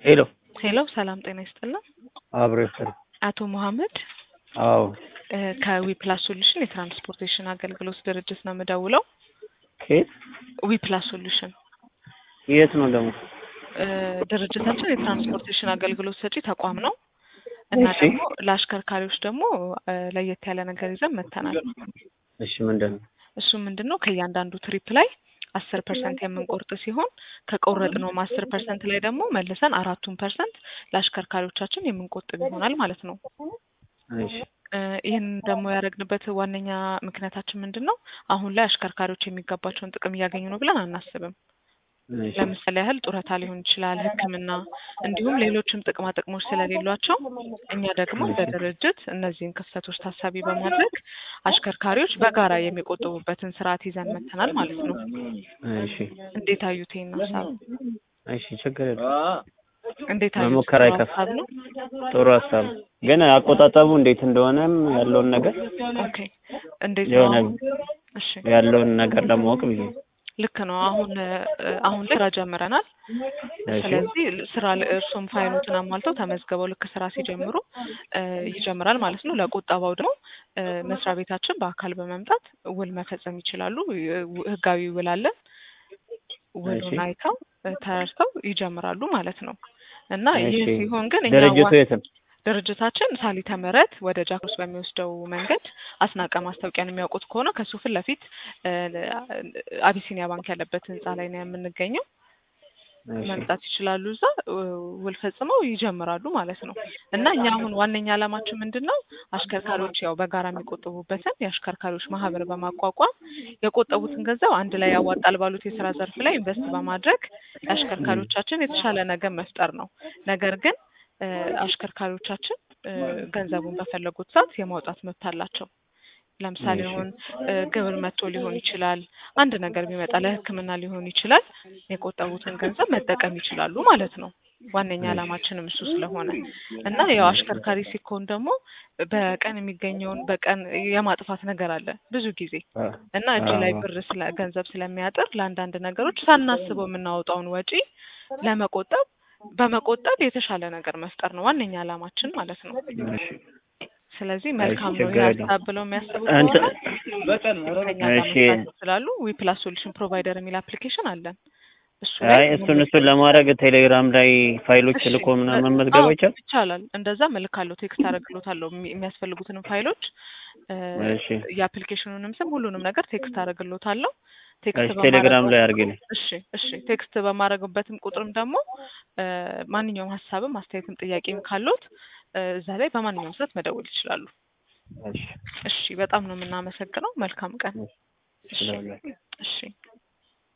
ሄሎ ሄሎ ሰላም ጤና ይስጥልን። አብሮ ይስጥል። አቶ መሐመድ አዎ እ ከዊፕላስ ሶሉሽን የትራንስፖርቴሽን አገልግሎት ድርጅት ነው የምደውለው። ከየት ዊፕላስ ሶሉሽን የት ነው ደግሞ? እ ድርጅታችን የትራንስፖርቴሽን አገልግሎት ሰጪ ተቋም ነው እና እሺ። ደግሞ ለአሽከርካሪዎች ደግሞ እ ለየት ያለ ነገር ይዘን መጥተናል። እሺ ምንድን ነው? እሱ ምንድን ነው ከእያንዳንዱ ትሪፕ ላይ አስር ፐርሰንት የምንቆርጥ ሲሆን ከቆረጥነውም አስር ፐርሰንት ላይ ደግሞ መልሰን አራቱን ፐርሰንት ለአሽከርካሪዎቻችን የምንቆጥብ ይሆናል ማለት ነው። እሺ እ ይህን ደግሞ ያደረግንበት ዋነኛ ምክንያታችን ምንድን ነው? አሁን ላይ አሽከርካሪዎች የሚገባቸውን ጥቅም እያገኙ ነው ብለን አናስብም። እሺ ለምሳሌ ያህል ጡረታ ሊሆን ይችላል፣ ሕክምና እንዲሁም ሌሎችም ጥቅማ ጥቅሞች ስለሌሏቸው እኛ ደግሞ እንደ ድርጅት እነዚህን ክፍተቶች ታሳቢ በማድረግ አሽከርካሪዎች በጋራ የሚቆጥቡበትን ስርዓት ይዘን መጥተናል ማለት ነው። እሺ እንዴት አዩት ይህን ሀሳብ? እሺ ችግር የለም። እንዴት አዩት? መሞከር ጥሩ አይከፋም። ሀሳብ ነው። ጥሩ ሀሳብ ግን አቆጣጠቡ እንዴት እንደሆነም ያለውን ነገር ኦኬ እንዴት ነው? የሆነ አሁን? እሺ ያለውን ነገር ለማወቅ ብዬ ነው። ልክ ነው። አሁን እ አሁን ላይ ስራ ጀምረናል። እሺ ስለዚህ ስራ ል- እርሱም ፋይሎትን አሟልተው ተመዝግበው ልክ ስራ ሲጀምሩ እ ይጀምራል ማለት ነው። ለቁጠባው ደግሞ እ መስሪያ ቤታችን በአካል በመምጣት ውል መፈጸም ይችላሉ። ይ- ው- ህጋዊ ውል አለን። ውሉን እሺ አይተው እ ተረድተው ይጀምራሉ ማለት ነው። እና ይህ እሺ ሲሆን ግን እኛ ድርጅቱ ዋ- የት ነው? ድርጅታችን ሳሊተ ምህረት ወደ ጃክሮስ በሚወስደው መንገድ አስናቀ ማስታወቂያን የሚያውቁት ከሆነ ከሱ ፊት ለፊት እ አቢሲኒያ ባንክ ያለበት ህንጻ ላይ ነው የምንገኘው። እሺ መምጣት ይችላሉ። እዛ እ ውል ፈጽመው ይጀምራሉ ማለት ነው። እና እኛ አሁን ዋነኛ ዓላማችን ምንድን ነው? አሽከርካሪዎች ያው በጋራ የሚቆጥቡበትን የአሽከርካሪዎች ማህበር በማቋቋም የቆጠቡትን ገንዘብ አንድ ላይ ያዋጣል ባሉት የስራ ዘርፍ ላይ ኢንቨስት በማድረግ ለአሽከርካሪዎቻችን የተሻለ ነገር መፍጠር ነው። ነገር ግን እ አሽከርካሪዎቻችን እ ገንዘቡን በፈለጉት ሰዓት የማውጣት መብት አላቸው። ለምሳሌ እሺ አሁን እ ግብር መጥቶ ሊሆን ይችላል፣ አንድ ነገር ቢመጣ ለሕክምና ሊሆን ይችላል። የቆጠቡትን ገንዘብ መጠቀም ይችላሉ ማለት ነው። ዋነኛ እሺ ዓላማችንም እሱ ስለሆነ እና ያው አሽከርካሪ ሲኮን ደግሞ በቀን የሚገኘውን በቀን የማጥፋት ነገር አለ ብዙ ጊዜ አ- እና እጅ ላይ አዎ ብር ስለ ገንዘብ ስለሚያጥር ለአንዳንድ ነገሮች ሳናስበው የምናወጣውን ወጪ ለመቆጠብ በመቆጠብ የተሻለ ነገር መፍጠር ነው ዋነኛ ዓላማችን ማለት ነው። እሺ ስለዚህ እሺ መልካም ነው ይህ ችግር የለም። ሀሳብ ብለው የሚያስቡ እንትን ከሆነ ከኛ ጋር እሺ መስራት ይችላሉ። ዊፕላስ ሶሉሽን ፕሮቫይደር የሚል አፕሊኬሽን አለን። እሱ ላይ አይ እሱን እሱን መመዝገብ ለማድረግ ቴሌግራም ላይ ፋይሎች እሺ ልኮ እ- ምናምን መመዝገብ አዎ አይቻልም? ይቻላል። እንደዛ እልካለሁ፣ ቴክስት አደርግሎታለሁ የሚ- የሚያስፈልጉትንም ፋይሎች እ እሺ የአፕሊኬሽኑንም ስም ሁሉንም ነገር ቴክስት አደርግሎታለሁ። ቴክስት እሺ ቴሌግራም ላይ በማድረገው አድርግልኝ። እሺ እሺ ቴክስት በማድረግበትም ቁጥርም ደግሞ እ ማንኛውም ሀሳብም አስተያየትም ጥያቄም ካሉት እ እዛ ላይ በማንኛውም ሰዓት መደወል ይችላሉ። እሺ እሺ በጣም ነው የምናመሰግነው። መልካም ቀን። እሺ እሺ ስለሁላችሁ እሺ